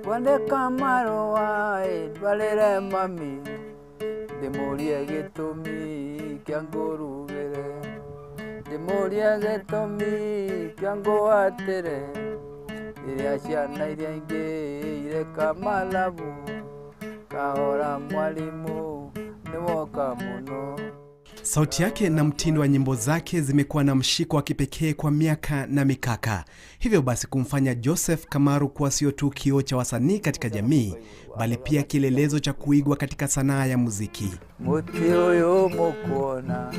kwandĩka marũa ĩ, ndwarĩre mami ndĩmũrie gĩtũmi kĩa ngũrugĩre ndĩmũrie gĩtũmi kĩa ngũatĩre rĩrĩa ciana iria ingĩ ireka malabu kahora mwalimu nĩwoka mũno Sauti yake na mtindo wa nyimbo zake zimekuwa na mshiko wa kipekee kwa miaka na mikaka, hivyo basi kumfanya Joseph Kamaru kuwa sio tu kioo cha wasanii katika jamii, bali pia kielelezo cha kuigwa katika sanaa ya muziki. muti ũyũ mũkuona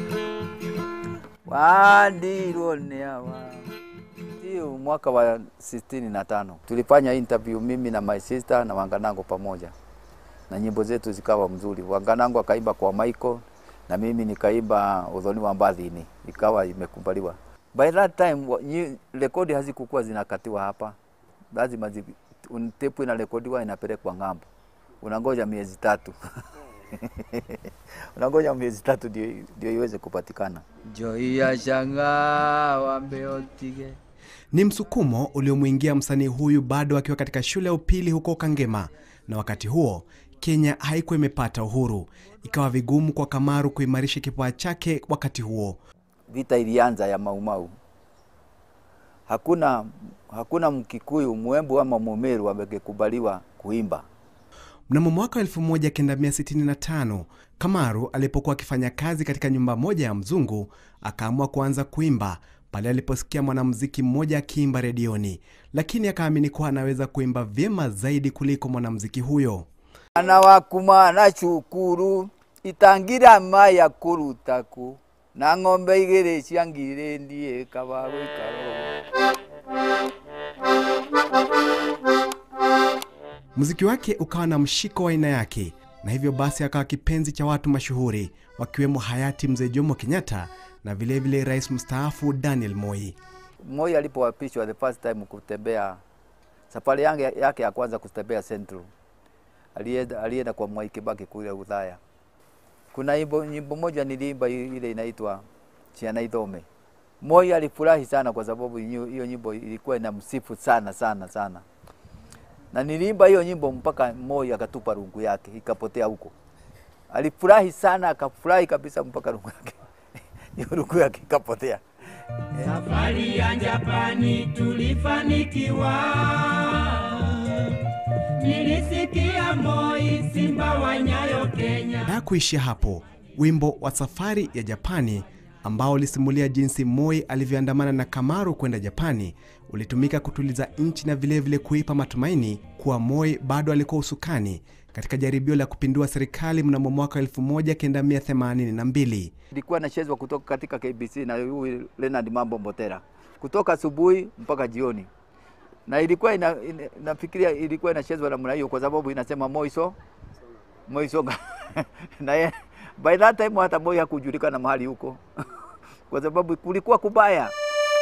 wandirwo nĩ awa hiyo mwaka wa 65 tulifanya interview mimi na my sister na Wanganango pamoja, na nyimbo zetu zikawa mzuri. Wanganango akaimba kwa Michael na mimi nikaimba udhoni wa mbathini, ikawa imekubaliwa. By that time wa- nyi- rekodi hazikukuwa zinakatiwa hapa, lazima zi, un- tepu inarekodiwa inapelekwa ng'ambo, unangoja miezi tatu unangoja miezi tatu ndio ndio iweze kupatikana. Joi ya shanga wambeotige Ni msukumo uliomwingia msanii huyu bado akiwa katika shule ya upili huko Kangema, na wakati huo Kenya haikuwa imepata uhuru, ikawa vigumu kwa Kamaru kuimarisha kipawa chake wakati huo. vita ilianza ya Maumau, hakuna hakuna Mkikuyu, Mwembu ama Mumeru amekubaliwa kuimba. Mnamo mwaka 1965 Kamaru alipokuwa akifanya kazi katika nyumba moja ya mzungu, akaamua kuanza kuimba pale aliposikia mwanamuziki mmoja akiimba redioni, lakini akaamini kuwa anaweza kuimba vyema zaidi kuliko mwanamuziki huyo. Ana wakuma na cukuru itangira maya kurutaku na ng'ombe igĩrĩ ciangire ndie kaba gũikaro Muziki wake ukawa na mshiko wa aina yake, na hivyo basi akawa kipenzi cha watu mashuhuri wakiwemo hayati mzee Jomo Kenyatta na vilevile vile rais mstaafu Daniel Moi. Moi alipoapishwa the first time kutembea safari yangu yake ya kwanza kutembea Central, alienda, alienda kwa Mwai Kibaki kule Udhaya. Kuna nyimbo, nyimbo moja niliimba i- ile inaitwa Ciana Ithome. Moi alifurahi sana kwa sababu hiyo hiyo nyimbo ilikuwa inamsifu sana sana sana, na niliimba hiyo nyimbo mpaka Moi akatupa rungu yake ikapotea huko. Alifurahi sana, akafurahi kabisa mpaka rungu yake hiyo rungu yake ikapotea. Safari ya Japani tulifanikiwa, nilisikia Moi simba wa Nyayo Kenya. Na kuishia hapo, wimbo wa safari ya Japani ambao ulisimulia jinsi Moi alivyoandamana na Kamaru kwenda Japani ulitumika kutuliza nchi na vilevile kuipa matumaini kuwa Moi bado alikuwa usukani katika jaribio la kupindua serikali mnamo mwaka 1982. ilikuwa inachezwa kutoka katika KBC na huyu Leonard Mambo Mbotera kutoka asubuhi mpaka jioni, na ilikuwa ina, ina, nafikiria ilikuwa inachezwa namna hiyo kwa sababu inasema Moiso Moiso na ye, by that time hata Moi hakujulikana mahali huko kwa sababu kulikuwa kubaya.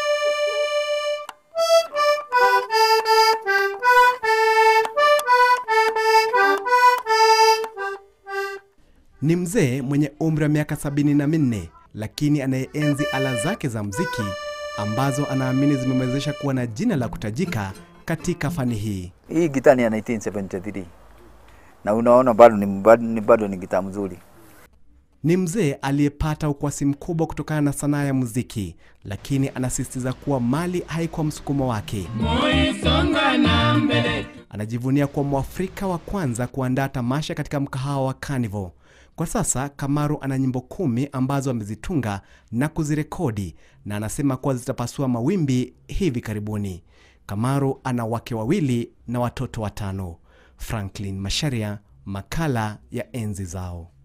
Ni mzee mwenye umri wa miaka sabini na minne lakini anayeenzi ala zake za mziki ambazo anaamini zimemwezesha kuwa na jina la kutajika katika fani hii. Hii gitaa ni ya 1973 na unaona bado ni, bado ni, bado ni gitaa mzuri. Ni mzee aliyepata ukwasi mkubwa kutokana na sanaa ya muziki, lakini anasisitiza kuwa mali haikuwa msukumo wake. Moi songa na mbele, Anajivunia kuwa Mwafrika wa kwanza kuandaa tamasha katika mkahawa wa Carnival. Kwa sasa Kamaru ana nyimbo kumi ambazo amezitunga na kuzirekodi na anasema kuwa zitapasua mawimbi hivi karibuni. Kamaru ana wake wawili na watoto watano. Franklin Masharia, makala ya enzi zao.